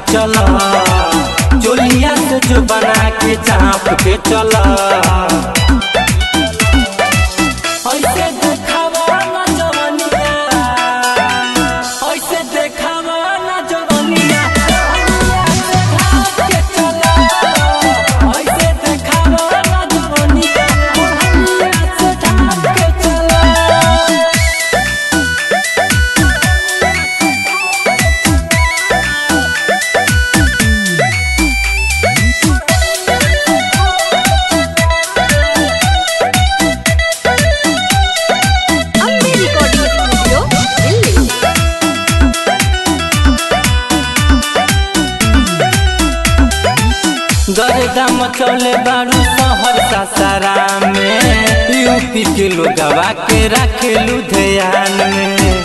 चला चोलिया से जो बना के चाप के चला ऐसे देखावा ना जवनिया ऐसे देखावा ना जवनिया जवनिया से ढाप के चला ऐसे देखावा ना जवनिया जवनिया से ढाप के चला अम्बे रिकॉर्डिंग स्टूडियो दिल्ली गर्दा मचौले बारू शहर सासारा में यूपी के लोगवा के राखेलू ध्यान में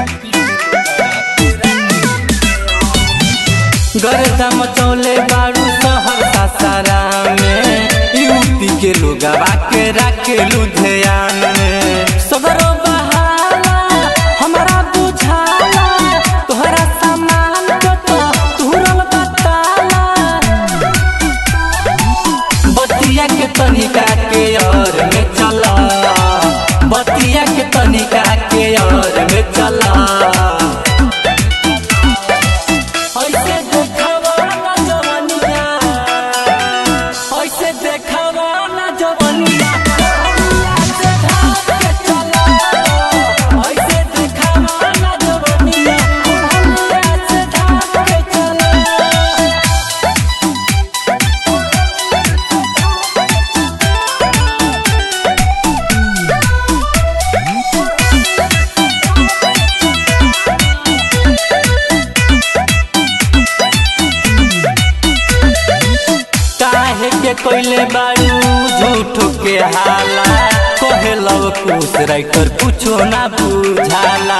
गर्दा मचौले बारू शहर सासारा में यूपी के लोगवा के राखेलू ध्यान में सगरो बहाला हमारा बुझाला तोहरा सामान को तो तुरल बताला बतिया के तनिका के और में चला बतिया के तनिका के और में चला ऐसे देखावा ना जवनिया ऐसे देखावा ना जवनिया जवनिया से ढाप के चला ऐसे देखावा ना जवनिया जवनिया से ढाप के चला काहे के कोइले बारू झूठो के हाला कहे लव कुछ राइटर कुछो ना बुझाला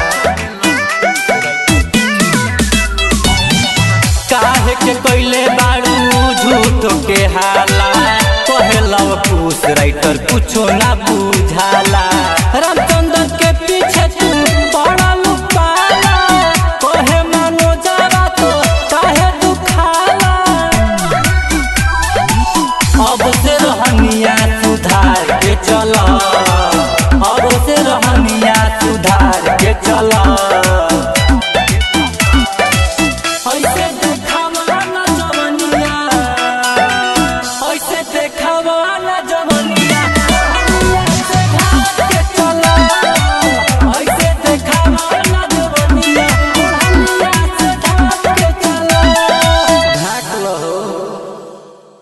काहे के कोइले बारू झूठो के हाला कहे लव कुछ राइटर कुछो ना बुझाला